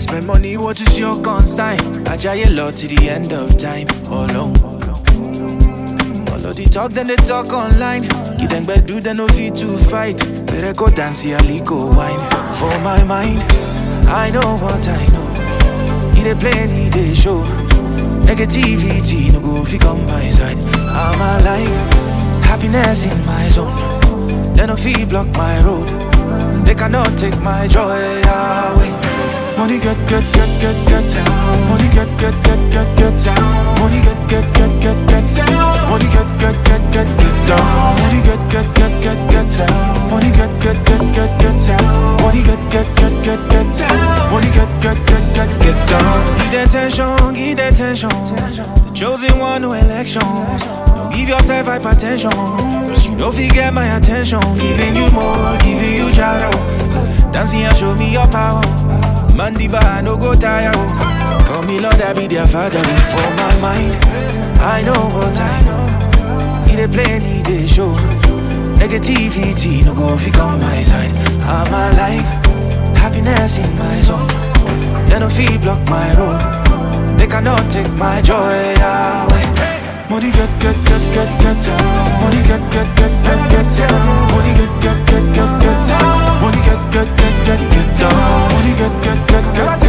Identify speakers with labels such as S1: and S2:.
S1: spend money, what is your consign? I try a lot to the end of time, alone. All of the talk, then they talk online. Give them back, do they no fit to fight. Better go dance, yeah, go wine. For my mind, I know what I know. He dey play, he dey show. Negativity no go fi come my side. I'm alive, happiness in my zone. They no fi block my road. They cannot take my joy away. Money get get get get get. Money get get get get get. Money get get get get get. Money get get get get get down. Money get get get get get. Money get get get get get. Money get get get get get. Money get get get get get down. Give them attention, give them attention. The chosen one, no election. Don't give yourself hypertension. Cause you know fi get my attention. Giving you more, giving you jaro. Dancing and show me your power. Mandiba, no go tire. oh. Call me Lord, I be their father. oh. For my mind, I know what I know. He dey play, he dey show. Negativity, no go fi on my side. I'm alive, happiness in my zone. They no fi block my road. They cannot take my joy away. Money get get get get get. Money get get get get get. Money get get get get get. Money get get get get get. Money get get get get